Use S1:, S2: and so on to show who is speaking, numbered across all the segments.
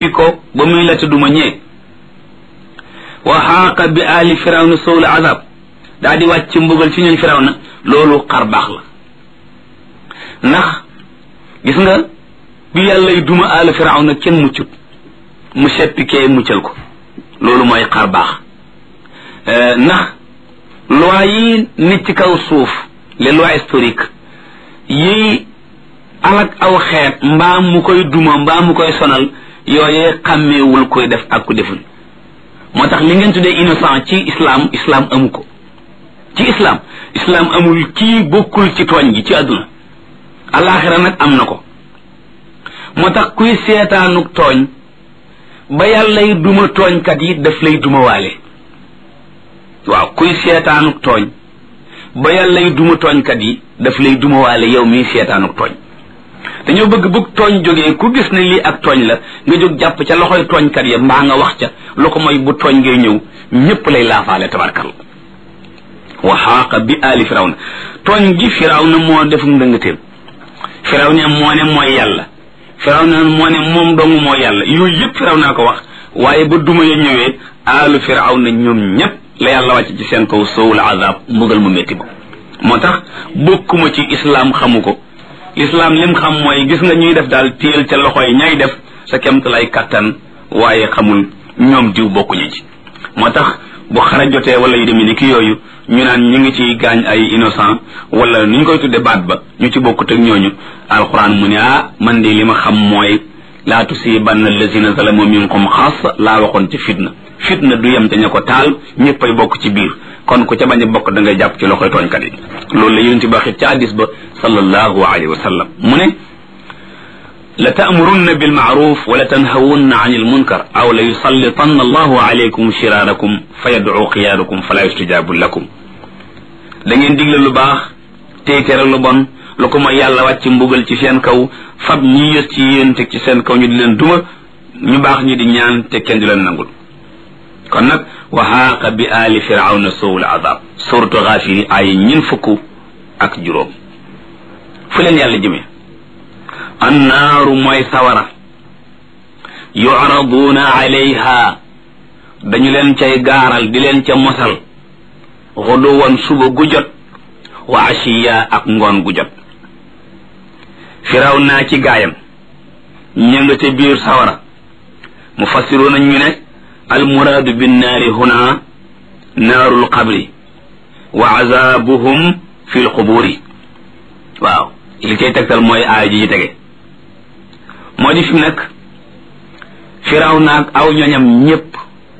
S1: ko ba muy la duma ñee wa xaaqa bi ali firawna sowul azab daa di wàcc mbugal ci ñun firawna loolu xar baax la ndax gis nga bi yàllay duma ali firawna kenn muccut mu seppi kee muccal ko loolu mooy xar baax ndax loi yi nit ci kaw suuf les lois historiques yi alak aw xeet mbaa mu koy duma mbaa mu koy sonal yooyee xàmmeewul koy def ak ku deful moo tax li ngeen tuddee innocent ci islam islam amu ko ci islam islam amul kii bokkul ci tooñ gi ci àdduna alaxira nag am na ko moo tax kuy seetaanuk tooñ ba yàllay duma tooñkat yi daf lay duma waale waaw kuy seetaanuk tooñ ba yàllay duma tooñkat yi daf lay duma waale yow mii seetaanuk tooñ dañoo bëgg bëgg tooñ jógee ku gis ne lii ak tooñ la nga jóg jàpp ca loxoy tooñkat ya mbaa nga wax ca lu ko mooy bu tooñ ngay ñëw ñépp lay laafaale tabarkal wa xaaqa bi aali firawna tooñ gi firawna moo def ndëngateem firawna moo ne mooy yàlla firawna moo ne moom dong mooy yàlla yooyu yëpp firawna ko wax waaye ba duma ya ñëwee aalu firawna ñoom ñépp la yàlla wàcc ci seen kaw sowul azab mbugal mu métti ba moo tax bokkuma ci islaam xamu ko lislaam lim xam mooy gis nga ñuy def daal téel ca loxo yi ñay def sa kemt lay kattan waaye xamul ñoom diw bokkuñu ci moo tax bu xara jotee wala yu demee ni ki yooyu ñu naan ñu ngi ci gaañ ay innocent wala ni ñu koy tudde baat ba ñu ci bokkut ak ñooñu alquran mu ne ah man de li ma xam mooy laa tusibanna allazina zalamu minkum xaas laa waxoon ci fitna fitna du yem te ña ko taal ñëppay bokk ci biir kon ku ca bañ a bokk da ngay jàpp ci loxoy tooñkat yi loolu la yonent ba xit ca addis ba sallallahu alayhi wa sallam mu ne la taamurunna bilmaaruf wa la tanhawunna an ilmunkar aw la yusallitanna allahu alaykum shiraarakum fa yadcu xiyaarakum fala yustajabu lakum da ngeen digle lu baax tey tere lu bon lu ko mooy yàlla wàcc mbugal ci seen kaw fab ñi yës ci yéen teg ci seen kaw ñu di leen duma ñu baax ñi di ñaan te kenn di leen nangul kon nag wa xaaqa bi aali firawna sowul azab suratu xaafiri ay ñin fukk ak juróom fu leen yàlla jëmee annaaru mooy sawara yucraduuna alayha dañu leen cay gaaral di leen ca mosal xuduwan suba gu jot wa ashiya ak ngoon gu jot firaw naa ci gaayam ña nga ca biir sawara mu fassiruuna ñu ne almuraadu binnaari huna naaru lqabri wa azabuhum fi lquburi waaw li koy tegtal mooy aaya ji ci tege moo di fi mu nekk firaw naag aw ñoñam ñépp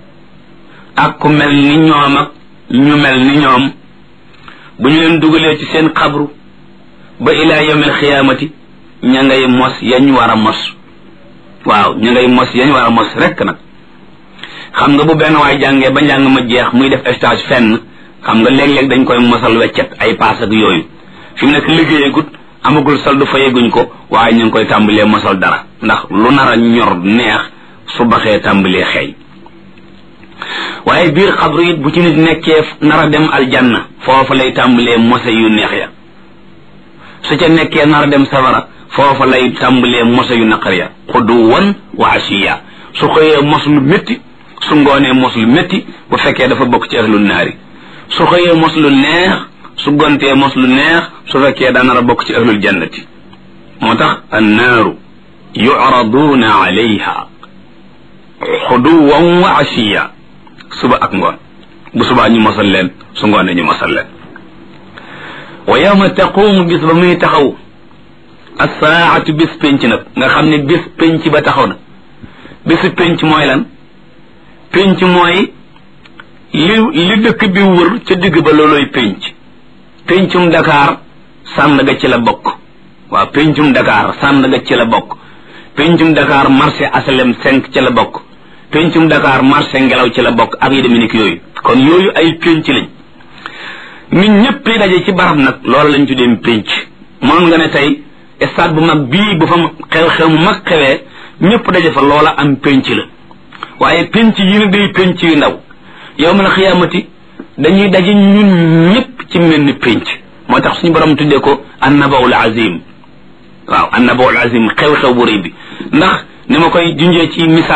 S1: ak ku mel ni ñoom ak ñu mel ni ñoom bu ñu leen dugalee ci seen xabru ba ilaa yawmil xiyaamati ña ngay mos yañ war a mos waaw ña ngay mos yañ war a mos rekk nag xam nga bu benn waay jàngee ba njàng ma jeex muy def stage fenn xam nga léeg-léeg dañ koy mosal weccet ay paas ak yooyu fi mu nekk liggéeyagut amagul soldu fa yegguñ ko waaye ñu ngi koy tàmbalee mosal dara ndax lu nar a ñor neex su baxee tàmbalee xeeñ waaye biir xabru it bu ci nit nekkee nar a dem aljanna foofa lay tàmbalee mose yu neex ya su ca nekkee nar a dem safara foofa lay tàmbalee mose yu naqar ya xuduwan wa ashiya su xëyee mos lu métti su ngoonee mos lu métti bu fekkee dafa bokk ci ahlul naari su xëyee mos lu neex su gontee mos lu neex su fekkee daa nar a bokk ci ahlul jannati moo tax annaaru yucraduuna alayha xuduwan wa ashiya suba ak ngoon bu subaa ñu mosal leen su ngoonee ñu mosal leen wa yawma taqumu bis ba muy taxaw assaatu bis penc nag nga xam ne bis penc ba taxaw na bisu penc mooy lan penc mooy li li dëkk bi wër ca digg ba looloy penc pencum Dakar sànn ga ci la bokk waaw pencum Dakar sànn ga ci la bokk pencum Dakar marché asalem cinq ci la bokk pencum Dakar marché ngelaw ci la bokk ak yi demee ni ki yooyu kon yooyu ay penc lañ nit ñëpp yi daje ci barab nag loolu lañ tuddee penc moom nga ne tey stade bu mag bii bu fa xew-xew mu mag xewee ñëpp daje fa loola am penc la waaye penc yi ne day penc yu ndaw yawmal xiyaamati dañuy daje ñun ñëpp ci mel ni penc moo tax suñu borom tuddee ko annabaul azim waaw annabaul azim xew-xew bu rëy bi ndax ni ma koy junjee ci misaal